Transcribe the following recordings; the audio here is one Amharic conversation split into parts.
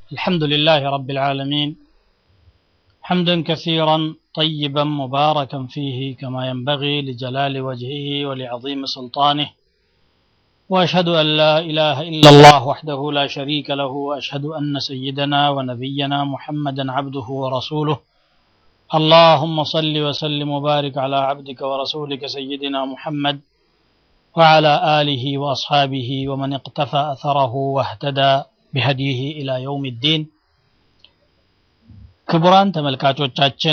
الحمد لله رب العالمين حمدا كثيرا طيبا مباركا فيه كما ينبغي لجلال وجهه ولعظيم سلطانه واشهد ان لا اله الا الله وحده لا شريك له واشهد ان سيدنا ونبينا محمدا عبده ورسوله اللهم صل وسلم وبارك على عبدك ورسولك سيدنا محمد وعلى اله واصحابه ومن اقتفى اثره واهتدى بهديه الى يوم الدين ክቡራን ተመልካቾቻችን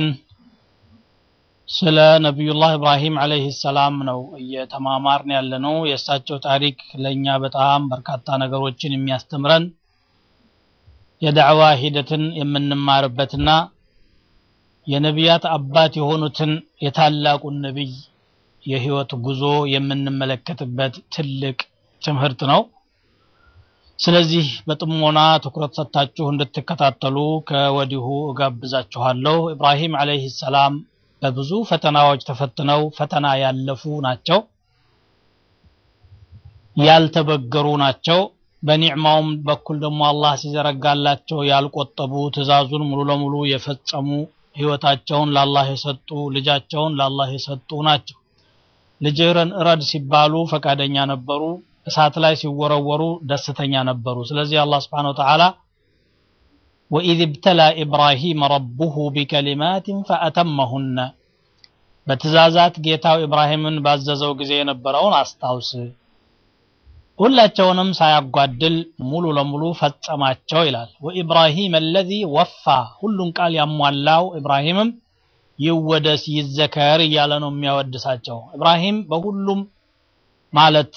ስለ ነቢዩላህ ኢብራሂም አለይሂ ሰላም ነው እየተማማርን ያለ ነው። የእሳቸው ታሪክ ለእኛ በጣም በርካታ ነገሮችን የሚያስተምረን የዳዕዋ ሂደትን የምንማርበትና የነቢያት አባት የሆኑትን የታላቁን ነቢይ የህይወት ጉዞ የምንመለከትበት ትልቅ ትምህርት ነው። ስለዚህ በጥሞና ትኩረት ሰጥታችሁ እንድትከታተሉ ከወዲሁ እጋብዛችኋለሁ። ኢብራሂም አለይሂ ሰላም በብዙ ፈተናዎች ተፈትነው ፈተና ያለፉ ናቸው። ያልተበገሩ ናቸው። በኒዕማውም በኩል ደግሞ አላህ ሲዘረጋላቸው ያልቆጠቡ ትእዛዙን ሙሉ ለሙሉ የፈጸሙ ህይወታቸውን ለአላህ የሰጡ ልጃቸውን ለአላህ የሰጡ ናቸው። ልጅህን እረድ ሲባሉ ፈቃደኛ ነበሩ። እሳት ላይ ሲወረወሩ ደስተኛ ነበሩ። ስለዚህ አላህ ስብሓነሁ ወተዓላ ወኢዝ ብተላ ኢብራሂም ረቡሁ ቢከሊማትን ፈአተመሁነ በትእዛዛት ጌታው ኢብራሂምን ባዘዘው ጊዜ የነበረውን አስታውስ፣ ሁላቸውንም ሳያጓድል ሙሉ ለሙሉ ፈጸማቸው ይላል። ወኢብራሂም አለዚ ወፋ ሁሉን ቃል ያሟላው ኢብራሂምም ይወደስ ይዘከር እያለ ነው የሚያወድሳቸው። ኢብራሂም በሁሉም ማለት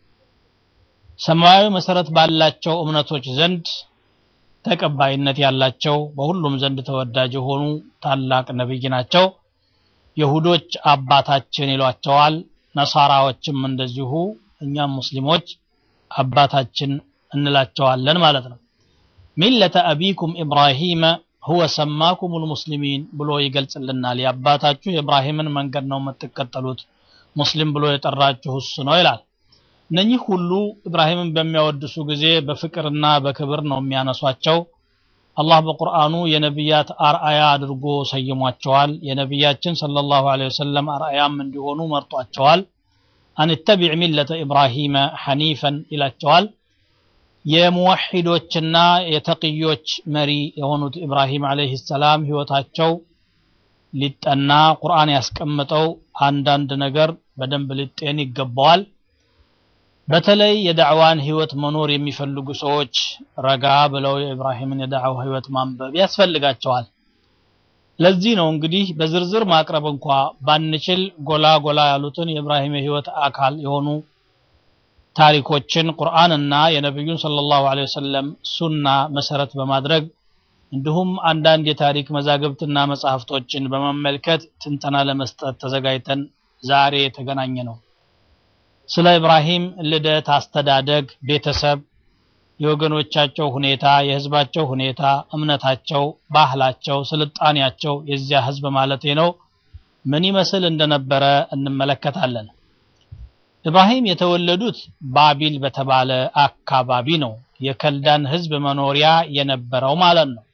ሰማያዊ መሰረት ባላቸው እምነቶች ዘንድ ተቀባይነት ያላቸው በሁሉም ዘንድ ተወዳጅ የሆኑ ታላቅ ነብይ ናቸው። የሁዶች አባታችን ይሏቸዋል። ነሳራዎችም እንደዚሁ እኛም ሙስሊሞች አባታችን እንላቸዋለን ማለት ነው። ሚለተ አቢኩም ኢብራሂመ ሁወ ሰማኩሙል ሙስሊሚን ብሎ ይገልጽልናል። የአባታችሁ የኢብራሂምን መንገድ ነው የምትከተሉት፣ ሙስሊም ብሎ የጠራችሁ እሱ ነው ይላል። እነኚህ ሁሉ ኢብራሂምን በሚያወድሱ ጊዜ በፍቅርና በክብር ነው የሚያነሷቸው። አላህ በቁርአኑ የነቢያት አርአያ አድርጎ ሰይሟቸዋል። የነቢያችን ሰለላሁ ዐለይሂ ወሰለም አርአያም እንዲሆኑ መርጧቸዋል። አንተቢዕ ሚለተ ኢብራሂመ ሐኒፈን ይላቸዋል። የሙወሒዶችና የተቅዮች መሪ የሆኑት ኢብራሂም ዐለይሂ ሰላም ህይወታቸው ሊጠና ቁርአን ያስቀምጠው አንዳንድ ነገር በደንብ ሊጤን ይገባዋል። በተለይ የዳዕዋን ህይወት መኖር የሚፈልጉ ሰዎች ረጋ ብለው የኢብራሂምን የዳዕዋ ህይወት ማንበብ ያስፈልጋቸዋል። ለዚህ ነው እንግዲህ በዝርዝር ማቅረብ እንኳ ባንችል ጎላ ጎላ ያሉትን የኢብራሂም የህይወት አካል የሆኑ ታሪኮችን ቁርአንና የነቢዩን ሰለላሁ ዐለይሂ ወሰለም ሱና መሰረት በማድረግ እንዲሁም አንዳንድ የታሪክ መዛግብትና መጽሐፍቶችን በመመልከት ትንተና ለመስጠት ተዘጋጅተን ዛሬ የተገናኘ ነው። ስለ ኢብራሂም ልደት፣ አስተዳደግ፣ ቤተሰብ፣ የወገኖቻቸው ሁኔታ፣ የህዝባቸው ሁኔታ፣ እምነታቸው፣ ባህላቸው፣ ስልጣኔያቸው የዚያ ህዝብ ማለቴ ነው ምን ይመስል እንደነበረ እንመለከታለን። ኢብራሂም የተወለዱት ባቢል በተባለ አካባቢ ነው። የከልዳን ህዝብ መኖሪያ የነበረው ማለት ነው።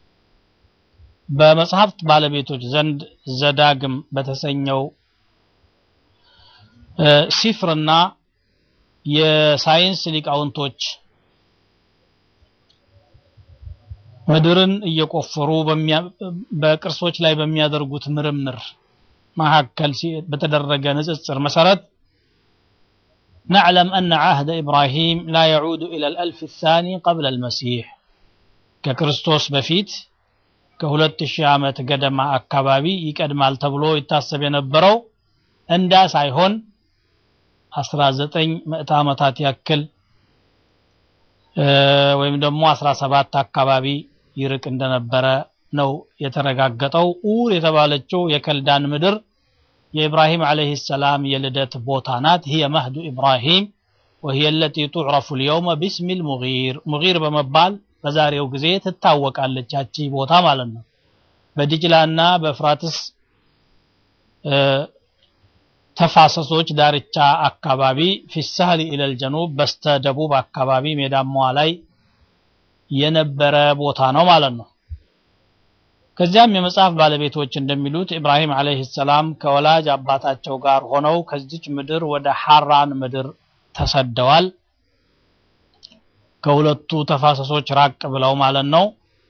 በመጽሐፍት ባለቤቶች ዘንድ ዘዳግም በተሰኘው ሲፍርና የሳይንስ ሊቃውንቶች ምድርን እየቆፈሩ በቅርሶች ላይ በሚያደርጉት ምርምር መካከል በተደረገ ንጽጽር መሰረት نعلم أن عهد إبراهيم لا يعود إلى الألف الثاني قبل المسيح ككريستوس بفيت كهولت الشامة قدم أكبابي يقدمال تبلو يتاسب ينبرو እንዳ ሳይሆን 19 ምዕተ ዓመታት ያክል ወይም ደግሞ 17 አካባቢ ይርቅ እንደነበረ ነው የተረጋገጠው። ኡር የተባለችው የከልዳን ምድር የኢብራሂም ዓለይሂ ሰላም የልደት ቦታ ናት። هي مهد إبراهيم وهي التي تعرف اليوم باسم المغير ሙጊር በመባል በዛሬው ጊዜ ትታወቃለች ያቺ ቦታ ማለት ነው። በዲጅላና በፍራትስ ተፋሰሶች ዳርቻ አካባቢ ፊሳህሊ ኢለል ጀኑብ በስተ ደቡብ አካባቢ ሜዳማዋ ላይ የነበረ ቦታ ነው ማለት ነው። ከዚያም የመጽሐፍ ባለቤቶች እንደሚሉት ኢብራሂም አለይሂ ሰላም ከወላጅ አባታቸው ጋር ሆነው ከዚች ምድር ወደ ሐራን ምድር ተሰደዋል። ከሁለቱ ተፋሰሶች ራቅ ብለው ማለት ነው።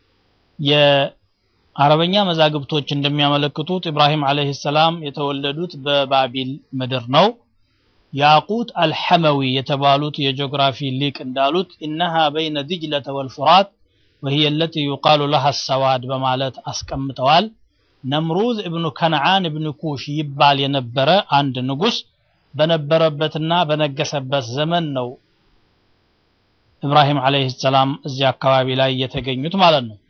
የአረበኛ መዛግብቶች እንደሚያመለክቱት ኢብራሂም አለይሂ ሰላም የተወለዱት በባቢል ምድር ነው። ያቁት አልሐመዊ የተባሉት የጂኦግራፊ ሊቅ እንዳሉት ኢነሃ በይነ ዲጅለተ ወልፉራት ወሂየ ለቲ ዩቃሉ ለሃ ሰዋድ በማለት አስቀምጠዋል። ነምሩዝ እብኑ ከነዓን እብኑ ኩሽ ይባል የነበረ አንድ ንጉስ በነበረበትና በነገሰበት ዘመን ነው ኢብራሂም አለይሂ ሰላም እዚህ አካባቢ ላይ የተገኙት ማለት ነው።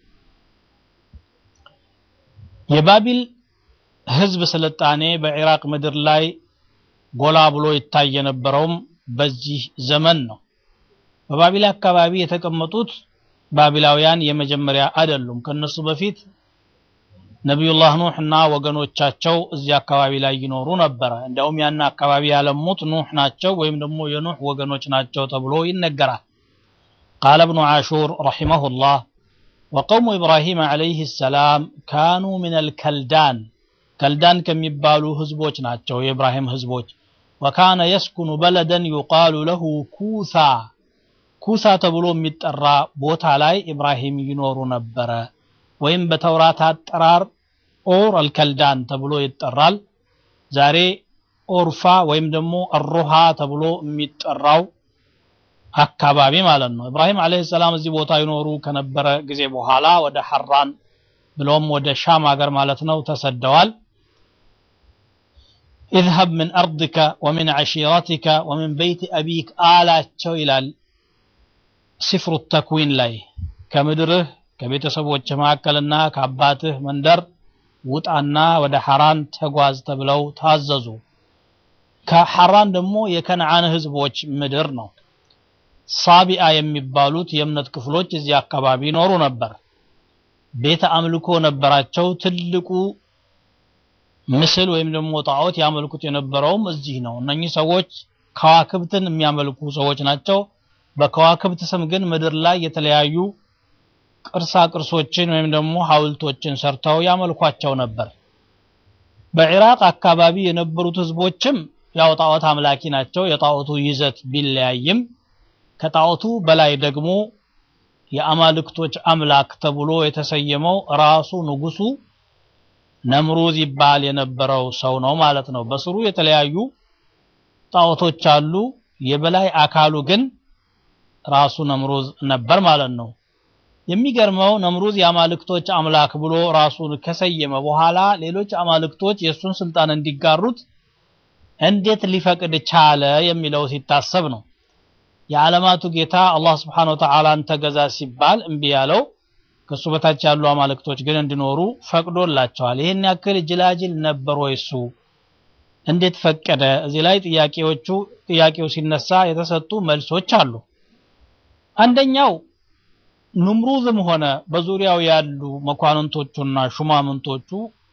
የባቢል ህዝብ ስልጣኔ በኢራቅ ምድር ላይ ጎላ ብሎ ይታይ የነበረውም በዚህ ዘመን ነው። በባቢል አካባቢ የተቀመጡት ባቢላውያን የመጀመሪያ አይደሉም። ከነሱ በፊት ነቢዩላህ ኑህ እና ወገኖቻቸው እዚህ አካባቢ ላይ ይኖሩ ነበረ። እንዲያውም ያን አካባቢ ያለሙት ኑህ ናቸው ወይም ደግሞ የኑህ ወገኖች ናቸው ተብሎ ይነገራል። ቃለ እብኑ ዓሹር ረሒመሁላህ ወቀውሙ ኢብራሂም ዓለይህ ሰላም ካኑ ሚነል ከልዳን ከልዳን ከሚባሉ ህዝቦች ናቸው የኢብራሂም ህዝቦች። ወካነ የስኩኑ በለደን ዩቃሉ ለሁ ኩሳ ኩሳ ተብሎ የሚጠራ ቦታ ላይ ኢብራሂም ይኖሩ ነበረ። ወይም በተውራት አጠራር ኦር አልከልዳን ተብሎ ይጠራል። ዛሬ ኦርፋ ወይም ደግሞ አሮሃ ተብሎ የሚጠራው አካባቢ ማለት ነው። ኢብራሂም አለይሂ ሰላም እዚህ ቦታ ይኖሩ ከነበረ ጊዜ በኋላ ወደ ሐራን ብሎም ወደ ሻም ሀገር ማለት ነው ተሰደዋል። ኢዝሀብ ምን አርድከ ወሚን ዐሺረቲከ ወሚን በይት አቢክ አላቸው ይላል ሲፍሩ ተክዊን ላይ ከምድርህ ከቤተሰቦች መካከልና ከአባትህ መንደር ውጣና ወደ ሐራን ተጓዝ ተብለው ታዘዙ። ከሐራን ደግሞ የከነዓን ህዝቦች ምድር ነው። ሳቢአ የሚባሉት የእምነት ክፍሎች እዚህ አካባቢ ይኖሩ ነበር። ቤተ አምልኮ ነበራቸው። ትልቁ ምስል ወይም ደግሞ ጣዖት ያመልኩት የነበረውም እዚህ ነው። እነኚህ ሰዎች ከዋክብትን የሚያመልኩ ሰዎች ናቸው። በከዋክብት ስም ግን ምድር ላይ የተለያዩ ቅርሳ ቅርሶችን ወይም ደግሞ ሐውልቶችን ሰርተው ያመልኳቸው ነበር። በኢራቅ አካባቢ የነበሩት ህዝቦችም ያው ጣዖት አምላኪ ናቸው። የጣዖቱ ይዘት ቢለያይም ከጣዖቱ በላይ ደግሞ የአማልክቶች አምላክ ተብሎ የተሰየመው ራሱ ንጉሱ ነምሩዝ ይባል የነበረው ሰው ነው ማለት ነው። በስሩ የተለያዩ ጣዖቶች አሉ። የበላይ አካሉ ግን ራሱ ነምሩዝ ነበር ማለት ነው። የሚገርመው ነምሩዝ የአማልክቶች አምላክ ብሎ ራሱን ከሰየመ በኋላ ሌሎች አማልክቶች የእሱን ስልጣን እንዲጋሩት እንዴት ሊፈቅድ ቻለ የሚለው ሲታሰብ ነው። የዓለማቱ ጌታ አላህ ስብሓነሁ ወተዓላን ተገዛ ሲባል እምቢ ያለው ከሱ በታች ያሉ አማልክቶች ግን እንዲኖሩ ፈቅዶላቸዋል። ይህን ያክል ጅላጅል ነበር ወይ እሱ? እንዴት ፈቀደ? እዚህ ላይ ጥያቄዎቹ ጥያቄው ሲነሳ የተሰጡ መልሶች አሉ። አንደኛው ኑምሩዝም ሆነ በዙሪያው ያሉ መኳንንቶቹና ሹማምንቶቹ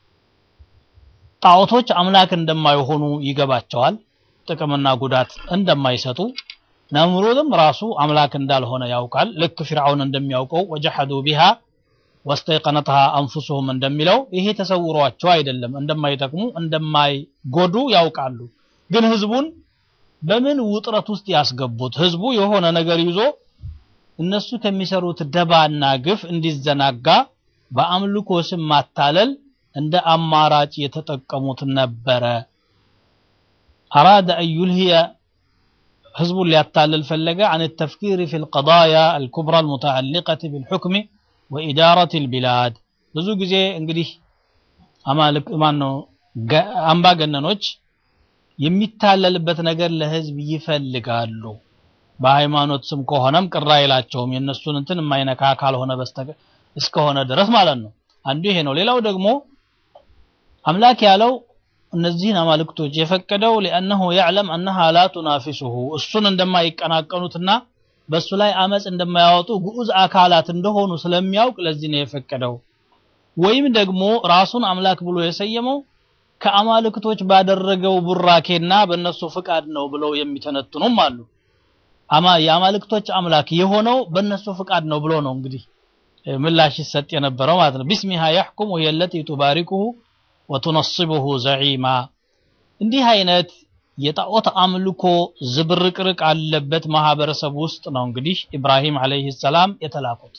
ጣዖቶች አምላክ እንደማይሆኑ ይገባቸዋል፣ ጥቅምና ጉዳት እንደማይሰጡ ነምሩዝም ራሱ አምላክ እንዳልሆነ ያውቃል። ልክ ፊርዓውን እንደሚያውቀው ወጀሐዱ ቢሃ ወስተይቀነትሃ አንፉሱሁም እንደሚለው ይሄ ተሰውሯቸው አይደለም፣ እንደማይጠቅሙ እንደማይጎዱ ያውቃሉ። ግን ህዝቡን በምን ውጥረት ውስጥ ያስገቡት? ህዝቡ የሆነ ነገር ይዞ እነሱ ከሚሰሩት ደባና ግፍ እንዲዘናጋ በአምልኮ ስም ማታለል እንደ አማራጭ የተጠቀሙት ነበረ። አራደ አን ዩልሂየ ህዝቡን ሊያታልል ፈለገ አን ተፍኪር ፊ ልቀዳያ አልኩብራ አልሙተዓሊቀት ቢልሑክሚ ወኢዳረት ልቢላድ። ብዙ ጊዜ እንግዲህ አማልክ ማነው አምባገነኖች የሚታለልበት ነገር ለህዝብ ይፈልጋሉ። በሃይማኖት ስም ከሆነም ቅር አይላቸውም የእነሱን እንትን የማይነካ ካልሆነ በስተቀር እስከሆነ ድረስ ማለት ነው። አንዱ ይሄ ነው። ሌላው ደግሞ አምላክ ያለው እነዚህን አማልክቶች የፈቀደው ሊአነሁ ያዕለም አነሃ ላ ቱናፊሱሁ እሱን እንደማይቀናቀኑትና በእሱ ላይ አመፅ እንደማያወጡ ግዑዝ አካላት እንደሆኑ ስለሚያውቅ ለዚህ ነው የፈቀደው። ወይም ደግሞ ራሱን አምላክ ብሎ የሰየመው ከአማልክቶች ባደረገው ቡራኬና በእነሱ ፍቃድ ነው ብለው የሚተነትኑም አሉ። አማ የአማልክቶች አምላክ የሆነው በእነሱ ፍቃድ ነው ብሎ ነው እንግዲህ ምላሽ ይሰጥ የነበረው ማለት ነው ቢስሚሃ ያሕኩም ወሂየ ለቲ ቱባሪኩሁ ወቱነስቡሁ ዘዒማ እንዲህ አይነት የጣዖት አምልኮ ዝብርቅርቅ አለበት ማህበረሰብ ውስጥ ነው እንግዲህ ኢብራሂም አለይሂ ሰላም የተላኩት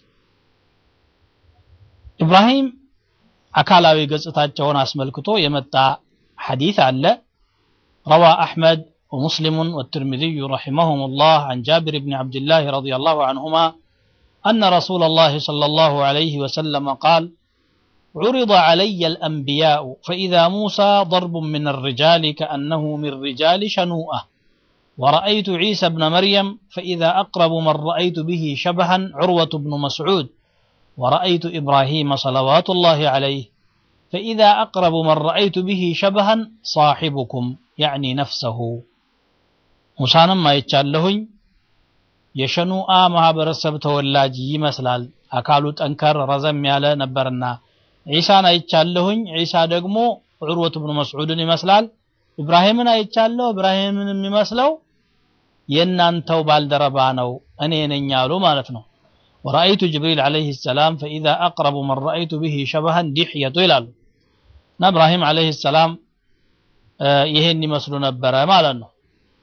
ኢብራሂም አካላዊ ገጽታቸውን አስመልክቶ የመጣ ሐዲስ አለ روى أحمد ومسلم والترمذي رحمهم الله عن جابر بن عبد الله رضي الله عنهما أن رسول الله صلى الله عليه وسلم قال عرض علي الأنبياء فإذا موسى ضرب من الرجال كأنه من رجال شنوءة ورأيت عيسى بن مريم فإذا أقرب من رأيت به شبها عروة بن مسعود ورأيت إبراهيم صلوات الله عليه فإذا أقرب من رأيت به شبها صاحبكم يعني نفسه موسى ما يتشالهن የሸኑአ ማህበረሰብ ተወላጅ ይመስላል አካሉ ጠንከር ረዘም ያለ ነበርና ዒሳን አይቻለሁኝ ዒሳ ደግሞ ዑርወት ብኑ መስዑድን ይመስላል ኢብራሂምን አይቻለሁ ኢብራሂምን የሚመስለው የእናንተው ባልደረባ ነው እኔ ነኝ አሉ ማለት ነው ወራአይቱ ጅብሪል ዓለይህ ሰላም ፈኢዛ አቅረቡ መን ረአይቱ ብሂ ሸበሃን ዲሕየቱ ይላሉ እና እብራሂም ዓለይህ ሰላም ይሄን ይመስሉ ነበረ ማለት ነው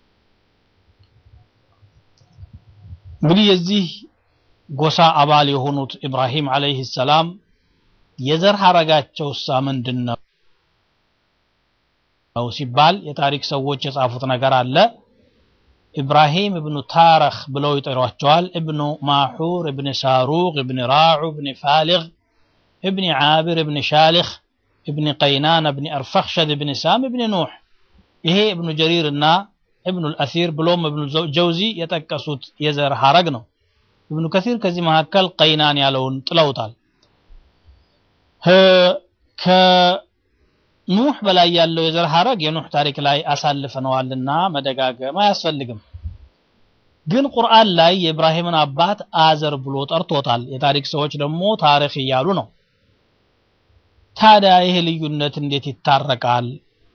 እንግዲህ የዚህ ጎሳ አባል የሆኑት ኢብራሂም ዓለይህ ሰላም የዘር ሐረጋቸው ሳ ምንድን ነው ሲባል የታሪክ ሰዎች የጻፉት ነገር አለ ኢብራሂም እብኑ ታረኽ ብለው ይጠሯቸዋል እብኑ ማሑር እብን ሳሩቅ እብን ራዑ እብን ፋሊግ እብን ዓብር እብን ሻሊኽ እብን ቀይናን እብን አርፈክሸድ እብን ሳም እብን ኑሕ ይሄ እብኑ ጀሪር እና እብኑ ልአሲር ብሎም እብኑ ጀውዚ የጠቀሱት የዘር ሐረግ ነው እብኑ ከሲር ከዚህ መካከል ቀይናን ያለውን ጥለውታል ከኑህ በላይ ያለው የዘር ሐረግ የኑህ ታሪክ ላይ አሳልፈነዋልና መደጋገም አያስፈልግም ግን ቁርአን ላይ የኢብራሂምን አባት አዘር ብሎ ጠርቶታል የታሪክ ሰዎች ደግሞ ታሪክ እያሉ ነው ታዲያ ይሄ ልዩነት እንዴት ይታረቃል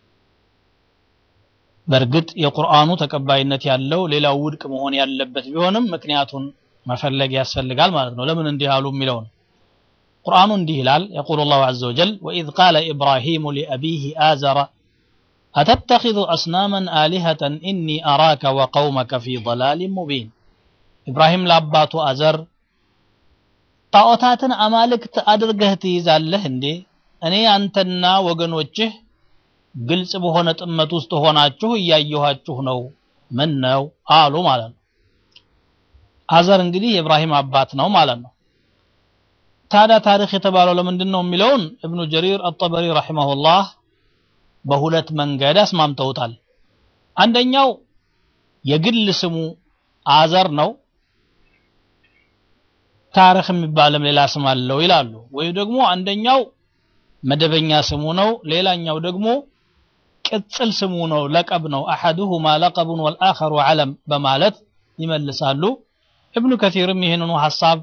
በእርግጥ የቁርአኑ ተቀባይነት ያለው ሌላው ውድቅ መሆን ያለበት ቢሆንም ምክንያቱን መፈለግ ያስፈልጋል ማለት ነው ለምን እንዲህ አሉ የሚለውን ቁርአኑ እንዲህ ይላል የቁል ላሁ ዘ ወጀል ወኢዝ ቃለ ኢብራሂሙ ሊአቢህ አዘረ أتتخذ أصناما آلهة إني أراك وقومك في ضلال مبين إبراهيم لاباتو أزر ጣዖታትን አማልክት አድርገህ ትይዛለህ እንዴ እኔ አንተና ወገኖችህ ግልጽ በሆነ ጥመት ውስጥ ሆናችሁ እያየኋችሁ ነው ምን ነው አሉ ማለት ነው አዘር እንግዲህ የኢብራሂም አባት ነው ማለት ነው ታዲያ ታሪክ የተባለው ለምንድን ነው የሚለውን እብኑ ጀሪር አጠበሪ ረሒመሁላህ በሁለት መንገድ አስማምተውታል አንደኛው የግል ስሙ አዘር ነው ታሪክ የሚባልም ሌላ ስም አለው ይላሉ ወይ ደግሞ አንደኛው መደበኛ ስሙ ነው ሌላኛው ደግሞ ቅጽል ስሙ ነው ለቀብ ነው አሐዱሁማ ለቀቡን ወልአኸሩ ዓለም በማለት ይመልሳሉ ابن كثير يهنن حساب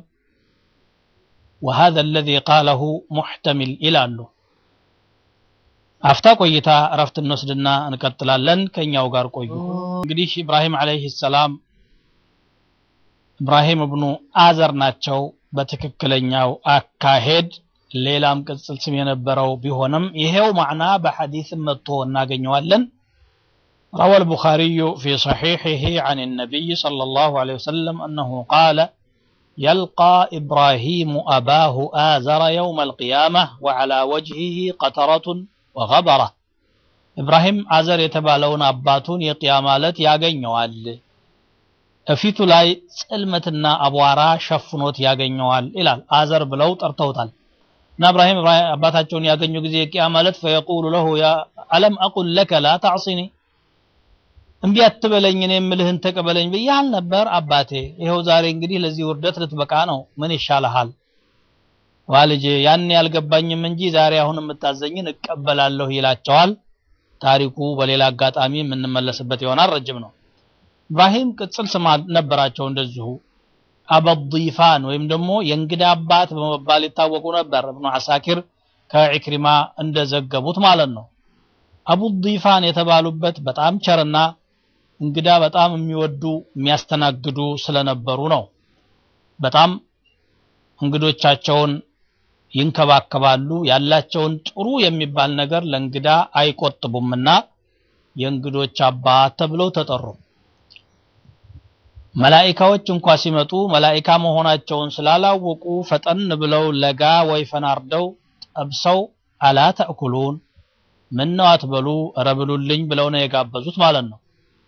وهذا الذي قاله محتمل إلى له አፍታ ቆይታ እረፍት እንወስድና እንቀጥላለን ከኛው ጋር ቆዩ እንግዲህ ኢብራሂም አለይሂ ሰላም ኢብራሂም እብኑ አዘር ናቸው በትክክለኛው አካሄድ ሌላም ቅጽል ስም የነበረው ቢሆንም ይሄው ማዕና በሐዲስ መጥቶ እናገኘዋለን روى البخاري في صحيحه عن النبي صلى الله عليه وسلم أنه قال يلقى إبراهيم أباه آزر يوم القيامة وعلى وجهه قطرة وغبرة إبراهيم آزر يتبالون أباتون يقيامالت ያገኘዋል እፊቱ ላይ ጽልመትና አቧራ ሸፍኖት ያገኘዋል ይላል አዘር ብለው ጠርተውታል እና እብራሂም አባታቸውን ያገኙ ጊዜ የቂያ ማለት ፈየቁሉ ለሁ ያ አለም አቁል ለከ ላ ታዕሲኒ እምቢ አትበለኝ እኔ የምልህን ተቀበለኝ ብያል ነበር አባቴ ይኸው ዛሬ እንግዲህ ለዚህ ውርደት ልትበቃ ነው ምን ይሻልሃል ዋልጄ ያን ያልገባኝም እንጂ ዛሬ አሁን የምታዘኝን እቀበላለሁ ይላቸዋል ታሪኩ በሌላ አጋጣሚ የምንመለስበት ይሆናል ረጅም ነው ኢብራሂም ቅጽል ስም ነበራቸው እንደዚሁ አበዲፋን ወይም ደግሞ የእንግዳ አባት በመባል ይታወቁ ነበር እብኑ አሳኪር ከዒክሪማ እንደዘገቡት ማለት ነው አቡ ዲፋን የተባሉበት በጣም ቸርና እንግዳ በጣም የሚወዱ የሚያስተናግዱ ስለነበሩ ነው። በጣም እንግዶቻቸውን ይንከባከባሉ። ያላቸውን ጥሩ የሚባል ነገር ለእንግዳ አይቆጥቡምና የእንግዶች አባት ተብለው ተጠሩ። መላኢካዎች እንኳ ሲመጡ መላኢካ መሆናቸውን ስላላወቁ ፈጠን ብለው ለጋ ወይፈን አርደው ጠብሰው አላ ተእኩሉን ምን ነው አትበሉ፣ ኧረ ብሉልኝ ብለው ነው የጋበዙት ማለት ነው።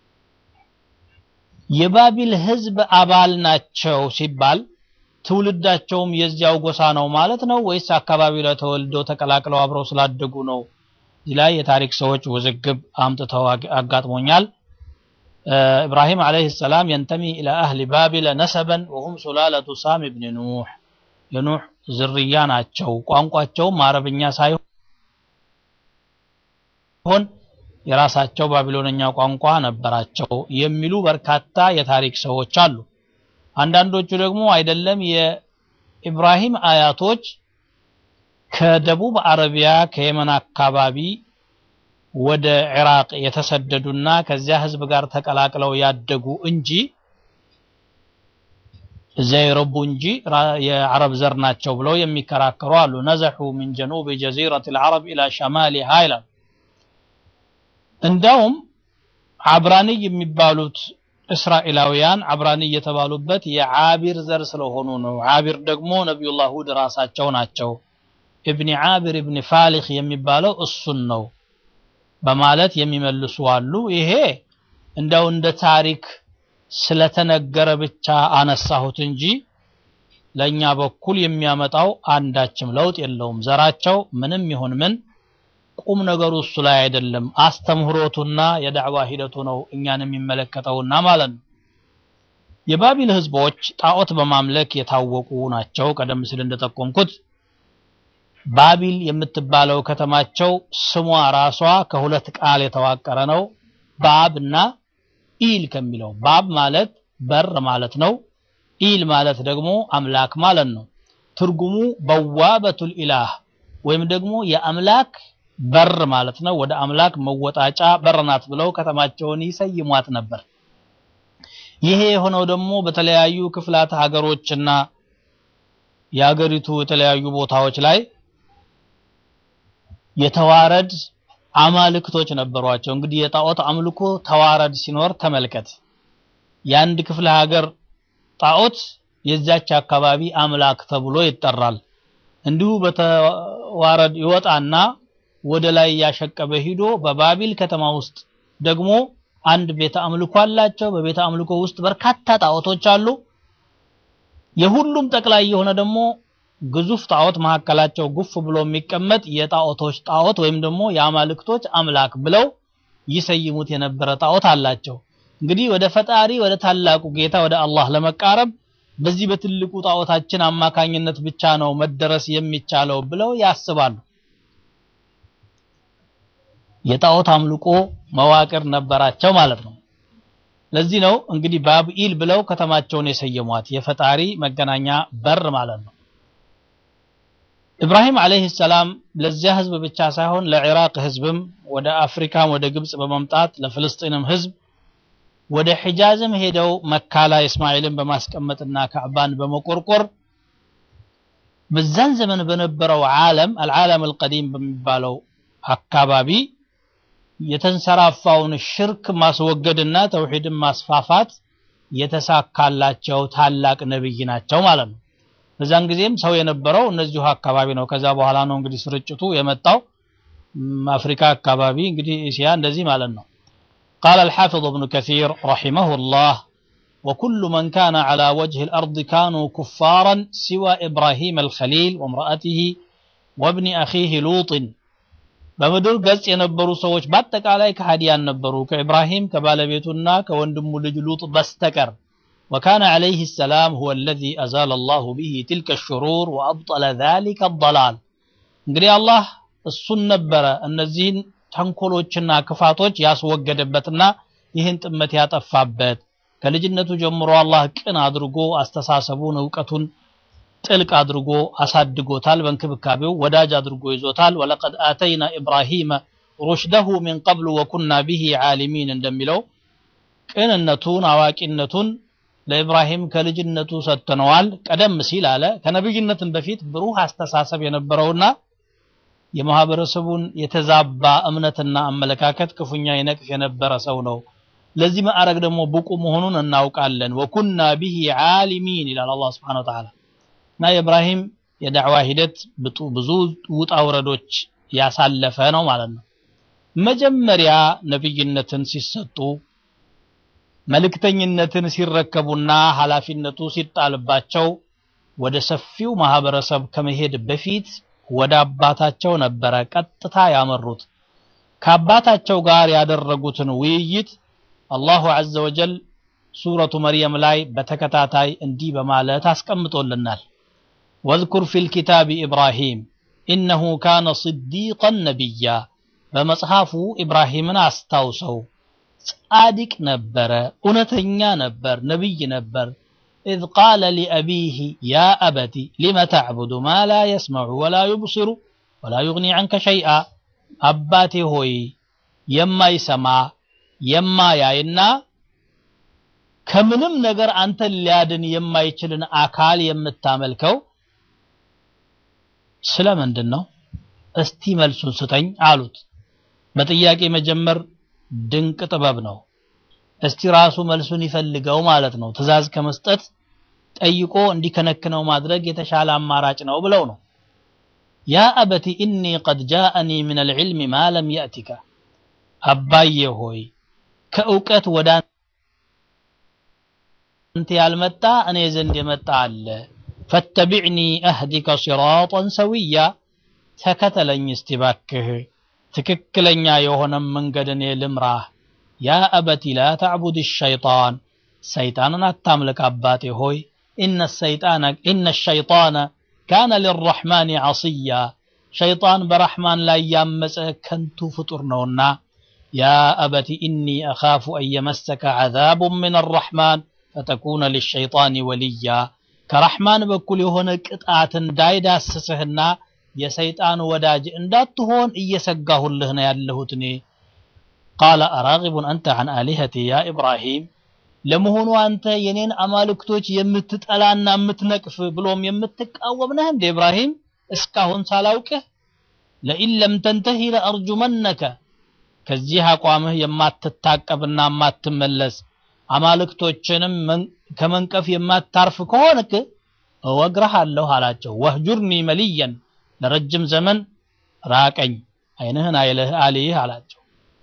የባቢል ህዝብ አባል ናቸው ሲባል ትውልዳቸውም የዚያው ጎሳ ነው ማለት ነው ወይስ አካባቢው ላይ ተወልደው ተቀላቅለው አብረው ስላደጉ ነው? እዚህ ላይ የታሪክ ሰዎች ውዝግብ አምጥተው አጋጥሞኛል። ኢብራሂም ዓለይሂ ሰላም የንተሚ ኢላ አህሊ ባቢል ነሰበን ወሁም ሱላለቱ ሳም ብን ኑህ የኑህ ዝርያ ናቸው። ቋንቋቸውም አረብኛ ሳይሆን የራሳቸው ባቢሎንኛ ቋንቋ ነበራቸው የሚሉ በርካታ የታሪክ ሰዎች አሉ። አንዳንዶቹ ደግሞ አይደለም የኢብራሂም አያቶች ከደቡብ አረቢያ ከየመን አካባቢ ወደ ኢራቅ የተሰደዱና ከዚያ ህዝብ ጋር ተቀላቅለው ያደጉ እንጂ እዚያ የረቡ እንጂ የአረብ ዘር ናቸው ብለው የሚከራከሩ አሉ። ነዘሑ ሚን ጀኑብ ጀዚረት ልዓረብ ኢላ ሸማሊሃ ይላል። እንዳውም አብራንይ የሚባሉት እስራኤላውያን አብራንይ የተባሉበት የዓቢር ዘር ስለሆኑ ነው። ዓቢር ደግሞ ነቢዩላህ ሁድ ራሳቸው ናቸው። ኢብኒ ዓቢር ኢብኒ ፋሊኽ የሚባለው እሱን ነው በማለት የሚመልሱ አሉ። ይሄ እንደው እንደ ታሪክ ስለተነገረ ብቻ አነሳሁት እንጂ ለኛ በኩል የሚያመጣው አንዳችም ለውጥ የለውም። ዘራቸው ምንም ይሁን ምን ቁም ነገሩ እሱ ላይ አይደለም። አስተምህሮቱና የዳዕዋ ሂደቱ ነው እኛን የሚመለከተውና ማለት ነው። የባቢል ህዝቦች ጣዖት በማምለክ የታወቁ ናቸው። ቀደም ሲል እንደጠቆምኩት ባቢል የምትባለው ከተማቸው ስሟ ራሷ ከሁለት ቃል የተዋቀረ ነው። ባብ እና ኢል ከሚለው ባብ ማለት በር ማለት ነው። ኢል ማለት ደግሞ አምላክ ማለት ነው። ትርጉሙ በዋበቱል ኢላህ ወይም ደግሞ የአምላክ በር ማለት ነው። ወደ አምላክ መወጣጫ በር ናት ብለው ከተማቸውን ይሰይሟት ነበር። ይሄ የሆነው ደግሞ በተለያዩ ክፍላት ሀገሮችና የሀገሪቱ የተለያዩ ቦታዎች ላይ የተዋረድ አማልክቶች ነበሯቸው። እንግዲህ የጣዖት አምልኮ ተዋረድ ሲኖር ተመልከት። የአንድ ክፍለ ሀገር ጣዖት የዛች አካባቢ አምላክ ተብሎ ይጠራል። እንዲሁ በተዋረድ ይወጣና ወደ ላይ ያሸቀበ ሂዶ በባቢል ከተማ ውስጥ ደግሞ አንድ ቤተ አምልኮ አላቸው። በቤተ አምልኮ ውስጥ በርካታ ጣዖቶች አሉ። የሁሉም ጠቅላይ የሆነ ደግሞ ግዙፍ ጣዖት መካከላቸው ጉፍ ብሎ የሚቀመጥ የጣዖቶች ጣዖት ወይም ደግሞ የአማልክቶች አምላክ ብለው ይሰይሙት የነበረ ጣዖት አላቸው። እንግዲህ ወደ ፈጣሪ ወደ ታላቁ ጌታ ወደ አላህ ለመቃረብ በዚህ በትልቁ ጣዖታችን አማካኝነት ብቻ ነው መደረስ የሚቻለው ብለው ያስባሉ። የጣዖት አምልኮ መዋቅር ነበራቸው ማለት ነው። ለዚህ ነው እንግዲህ ባብኢል ብለው ከተማቸውን የሰየሟት የፈጣሪ መገናኛ በር ማለት ነው። ኢብራሂም ዓለይሂ ሰላም ለዚያ ህዝብ ብቻ ሳይሆን ለኢራቅ ህዝብም ወደ አፍሪካም ወደ ግብጽ በመምጣት ለፍልስጤንም ህዝብ ወደ ሒጃዝም ሄደው መካ ላይ እስማኤልን በማስቀመጥና ካዕባን በመቆርቆር በዛን ዘመን በነበረው ዓለም አልዓለም አልቀዲም በሚባለው አካባቢ የተንሰራፋውን ሽርክ ማስወገድና ተውሂድን ማስፋፋት የተሳካላቸው ታላቅ ነብይ ናቸው ማለት ነው። በዛን ጊዜም ሰው የነበረው እነዚሁ አካባቢ ነው። ከዛ በኋላ ነው እንግዲህ ስርጭቱ የመጣው አፍሪካ አካባቢ እንግዲህ እስያ እንደዚህ ማለት ነው። قال الحافظ ابن كثير رحمه الله وكل من كان على وجه الأرض كانوا كفارا سوى إبراهيم الخليل وامرأته وابن أخيه لوط በምድር ገጽ የነበሩ ሰዎች በአጠቃላይ ከሃዲያን ነበሩ ከኢብራሂም ከባለቤቱና ከወንድሙ ልጅ ሉጥ በስተቀር وكان عليه السلام هو الذي أزال الله به تلك الشرور وأبطل ذلك الضلال እንግዲህ አላህ እሱን ነበረ እነዚህን ተንኮሎችና ክፋቶች ያስወገደበትና ይህን ጥመት ያጠፋበት ከልጅነቱ ጀምሮ አላህ ቅን አድርጎ አስተሳሰቡን እውቀቱን ጥልቅ አድርጎ አሳድጎታል በእንክብካቤው ወዳጅ አድርጎ ይዞታል ወለቀድ አተይና ኢብራሂመ ሩሽደሁ ሚን ቀብሉ ወኩና ቢሂ ዓሊሚን እንደሚለው ቅንነቱን አዋቂነቱን ለኢብራሂም ከልጅነቱ ሰጥተነዋል። ቀደም ሲል አለ ከነብይነትም በፊት ብሩህ አስተሳሰብ የነበረውና የማህበረሰቡን የተዛባ እምነትና አመለካከት ክፉኛ ይነቅፍ የነበረ ሰው ነው። ለዚህ ማዕረግ ደግሞ ብቁ መሆኑን እናውቃለን። ወኩና ቢሂ ዓሊሚን ይላል አላህ ሱብሓነሁ ወተዓላ። እና የኢብራሂም የዳዕዋ ሂደት ብዙ ውጣ ውረዶች ያሳለፈ ነው ማለት ነው። መጀመሪያ ነብይነትን ሲሰጡ መልእክተኝነትን ሲረከቡና ኃላፊነቱ ሲጣልባቸው ወደ ሰፊው ማህበረሰብ ከመሄድ በፊት ወደ አባታቸው ነበረ ቀጥታ ያመሩት። ከአባታቸው ጋር ያደረጉትን ውይይት አላሁ ዐዘ ወጀል ሱረቱ መርየም ላይ በተከታታይ እንዲህ በማለት አስቀምጦልናል። ወዝኩር ፊል ኪታቢ ኢብራሂም ኢነሁ ካነ ስዲቀን ነቢያ፣ በመጽሐፉ ኢብራሂምን አስታውሰው ጻድቅ ነበረ፣ እውነተኛ ነበር፣ ነቢይ ነበር። ኢዝ ቃለ ሊአቢህ ያ አበቲ ሊመ ተዕቡዱ ማ ላ የስመዑ ወላ ዩብሲሩ ወላ ዩግኒ ዐንከ ሸይአ፣ አባቴ ሆይ የማይሰማ የማያይና ከምንም ነገር አንተን ሊያድን የማይችልን አካል የምታመልከው ስለምንድን ነው? እስቲ መልሱን ስጠኝ አሉት። በጥያቄ መጀመር ድንቅ ጥበብ ነው። እስቲ ራሱ መልሱን ይፈልገው ማለት ነው። ትዕዛዝ ከመስጠት ጠይቆ እንዲከነክነው ማድረግ የተሻለ አማራጭ ነው ብለው ነው። ያ አበቲ ኢኒ ቀድ ጃአኒ ምን አልዕልም ማ ለም የእቲከ፣ አባዬ ሆይ ከእውቀት ወደ አንተ ያልመጣ እኔ ዘንድ የመጣ አለ። ፈተቢዕኒ አህዲከ ሲራጠን ሰዊያ፣ ተከተለኝ እስቲ ባክህ ትክክለኛ የሆነ መንገድ እኔ ልምራህ። ያ አበቲ ላ ተዕቡድ ሸይጣን፣ ሰይጣንን አታምልክ አባቴ ሆይ ኢነ ሸይጣነ ካነ ሊረሕማን ዐስያ፣ ሸይጣን በረሕማን ላይ ያመፀ ከንቱ ፍጡር ነውና። ያ አበቲ ኢኒ አኻፉ አን የመሰከ ዐዛቡን ምን አረሕማን ፈተኩነ ሊሸይጣን ወልያ፣ ከረሕማን በኩል የሆነ ቅጣት እንዳይዳስስህና የሰይጣን ወዳጅ እንዳትሆን እየሰጋሁልህ ነው ያለሁት እኔ። ቃለ አራጊቡን አንተ ዐን አሊሀቲ ያ ኢብራሂም፣ ለመሆኑ አንተ የኔን አማልክቶች የምትጠላና የምትነቅፍ ብሎም የምትቃወም ነህ እንደ ኢብራሂም? እስካሁን ሳላውቅህ ለኢን ለም ተንተሂ ለአርጁመነከ፣ ከዚህ አቋምህ የማትታቀብና የማትመለስ አማልክቶችንም ከመንቀፍ የማታርፍ ከሆንክ እወግረሃለሁ አላቸው። ወህጁርኒ መልየን ለረጅም ዘመን ራቀኝ፣ አይንህን አይልህ አልይህ አላቸው።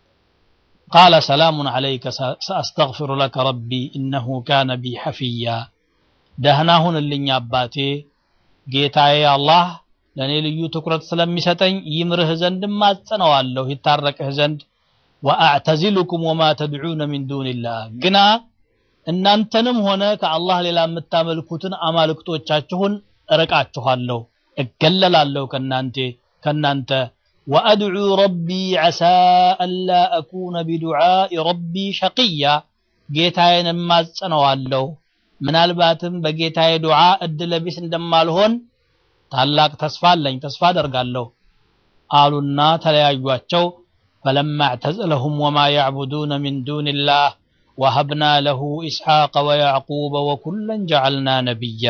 ቃለ ሰላሙን ዐለይከ ሰአስተግፊሩ ለከ ረቢ ኢነሁ ካነ ቢ ሐፊያ፣ ደህና ሁንልኝ አባቴ ጌታዬ አላህ ለእኔ ልዩ ትኩረት ስለሚሰጠኝ ይምርህ ዘንድ ማጸነዋለሁ ይታረቅህ ዘንድ ወአዕተዚሉኩም ወማ ተድዑነ ሚን ዱንላህ ግና እናንተንም ሆነ ከአላህ ሌላ የምታመልኩትን አማልክቶቻችሁን እርቃችኋለሁ፣ እገለላለሁ ከናንተ ከናንተ ወአድዑ ረቢ ዐሳ አላ አኩነ ቢዱዓኢ ረቢ ሸቅያ ጌታዬን እማጸነዋለሁ ምናልባትም በጌታዬ ዱዓ እድለ ቢስ እንደማልሆን ታላቅ ተስፋ አለኝ፣ ተስፋ አደርጋለሁ አሉና ተለያዩአቸው። ፈለማ እዕተዘለሁም ወማ ያዕቡዱነ ሚን ዱንላህ ወሀብና ለሁ ኢስሐቀ ወያዕቁበ ወኩለን ጀዐልና ነቢያ።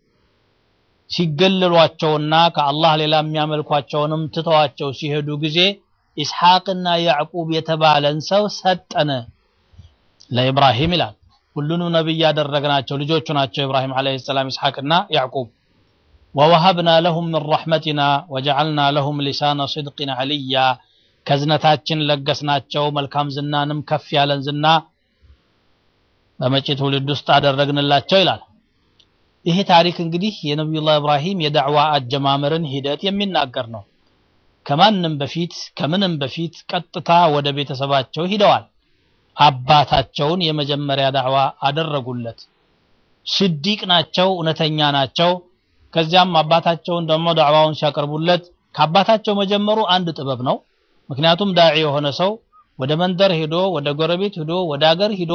ሲገለሏቸውና ከአላህ ሌላ የሚያመልኳቸውንም ትተዋቸው ሲሄዱ ጊዜ ኢስሐቅና ያዕቁብ የተባለን ሰው ሰጠን ለኢብራሂም ይላል። ሁሉንም ነቢይ ያደረግናቸው ልጆቹ ናቸው ኢብራሂም ዓለይሂ ሰላም ኢስሐቅና ያዕቁብ። ወወሀብና ለሁም ምን ረሕመቲና ወጀዐልና ለሁም ሊሳነ ስድቅን ዐልያ ከዝነታችን ለገስናቸው መልካም ዝናንም ከፍ ያለን ዝና በመጪ ትውልድ ውስጥ አደረግንላቸው ይላል። ይሄ ታሪክ እንግዲህ የነቢዩላህ ኢብራሂም የዳዕዋ አጀማመርን ሂደት የሚናገር ነው። ከማንም በፊት ከምንም በፊት ቀጥታ ወደ ቤተሰባቸው ሂደዋል። አባታቸውን የመጀመሪያ ዳዕዋ አደረጉለት። ስዲቅ ናቸው፣ እውነተኛ ናቸው። ከዚያም አባታቸውን ደግሞ ዳዕዋውን ሲያቀርቡለት ከአባታቸው መጀመሩ አንድ ጥበብ ነው። ምክንያቱም ዳዒ የሆነ ሰው ወደ መንደር ሄዶ ወደ ጎረቤት ሄዶ ወደ አገር ሄዶ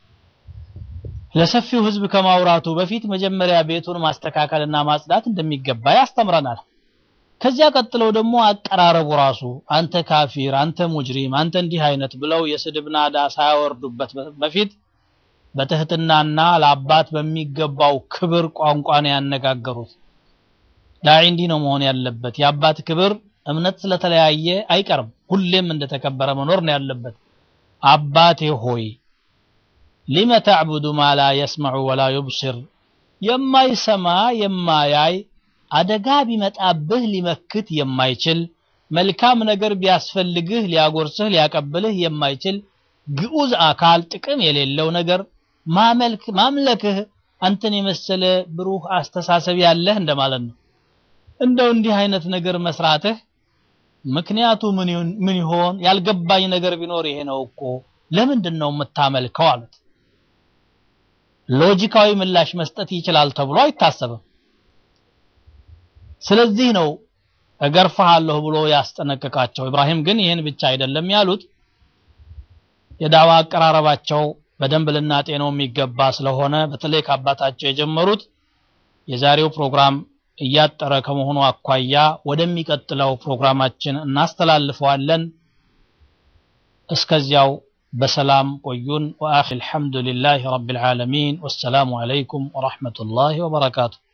ለሰፊው ህዝብ ከማውራቱ በፊት መጀመሪያ ቤቱን ማስተካከልና ማጽዳት እንደሚገባ ያስተምረናል። ከዚያ ቀጥለው ደግሞ አቀራረቡ ራሱ አንተ ካፊር፣ አንተ ሙጅሪም፣ አንተ እንዲህ አይነት ብለው የስድብ ናዳ ሳያወርዱበት በፊት በትህትናና ለአባት በሚገባው ክብር ቋንቋ ነው ያነጋገሩት። ዳዒ እንዲህ ነው መሆን ያለበት። የአባት ክብር እምነት ስለተለያየ አይቀርም፣ ሁሌም እንደተከበረ መኖር ነው ያለበት። አባቴ ሆይ ሊመ ተዕቡዱ ማ ላ የስመዑ ወላ ዩብሲር፣ የማይሰማ የማያይ አደጋ ቢመጣብህ ሊመክት የማይችል መልካም ነገር ቢያስፈልግህ ሊያጎርስህ ሊያቀብልህ የማይችል ግዑዝ አካል ጥቅም የሌለው ነገር ማመልክ ማምለክህ አንተን የመሰለ ብሩህ አስተሳሰብ ያለህ እንደማለት ነው። እንደው እንዲህ አይነት ነገር መስራትህ ምክንያቱ ምን ይሁን- ምን ይሆን? ያልገባኝ ነገር ቢኖር ይሄ ነው እኮ ለምንድን ነው የምታመልከው አሉት። ሎጂካዊ ምላሽ መስጠት ይችላል ተብሎ አይታሰብም። ስለዚህ ነው እገርፍሃለሁ ብሎ ያስጠነቅቃቸው። ኢብራሂም ግን ይህን ብቻ አይደለም ያሉት የዳዋ አቀራረባቸው በደንብ ልናጤነው የሚገባ ስለሆነ በተለይ ከአባታቸው የጀመሩት የዛሬው ፕሮግራም እያጠረ ከመሆኑ አኳያ ወደሚቀጥለው ፕሮግራማችን እናስተላልፈዋለን። እስከዚያው በሰላም ቆዩን። ወአኺ አልሐምዱሊላሂ ረቢል ዓለሚን ወሰላሙ ዓለይኩም ወረሕመቱላሂ ወበረካቱ።